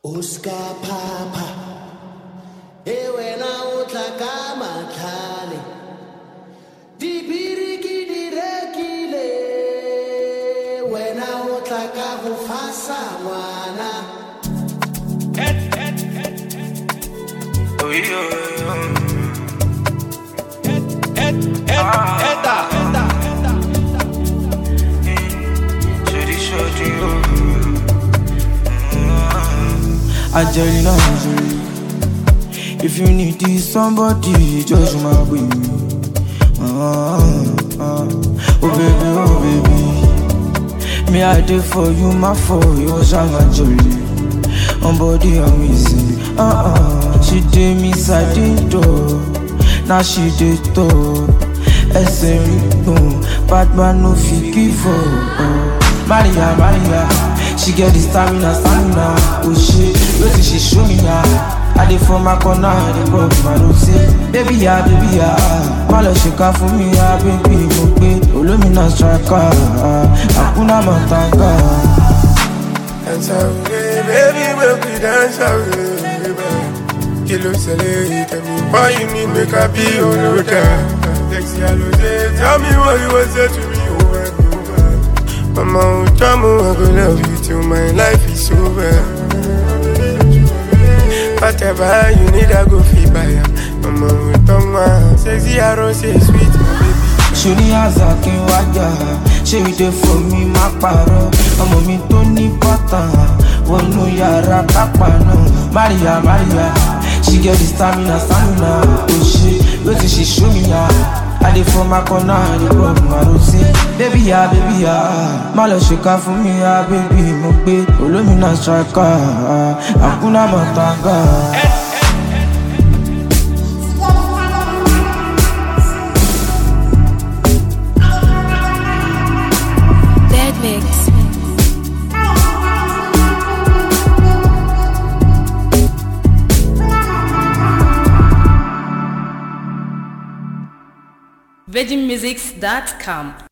Oscar Papa e wena o tla ka matlhale dibiri ke di rekile wena o tla ka go fasa ngwana Angelina Jolie. If you need this somebody, just my baby. Ah, ah. Oh baby, oh baby. Me I did for you, my for you, Shanga Jolie. On body amazing. Ah ah. She did me side door. Now she did top. ẹsẹ̀ rí gbọ̀n batman no fit give up. Maria Maria she get the stamina stamina o ṣe wetin she show me ya. I dey for my corner, I dey pop my road say Baby ya, baby ya Má lọ ṣèkà fún mi ya, baby mo pé Olómìnà striker Hakuna Matanga Dance away, baby, make we dance away, baby. Kilo cele, tell me why you need make I be your loader. Sexy Alose, tell me what you want say to me over and over. Mama, oh, Jamu, I go love you till my life is over. Whatever you need, I go feel by ya. Mama, oh, Toma, sexy Alose, sweet, my baby. ṣòní àzà kí n wájà ṣé ìdè fún mi má parọ́ ọmọ mi tó ní bọ́tà wọnú yàrá kápá náà Maria Maria she get the stamina stamina o ṣe wetin she show me ya I dey for my corner I dey rub my road say baby ya baby ya má lọ ṣèkà fún mi ya baby mo gbé olómìnà striker Hakuna Matanga. Dead Mix. virginmusics.com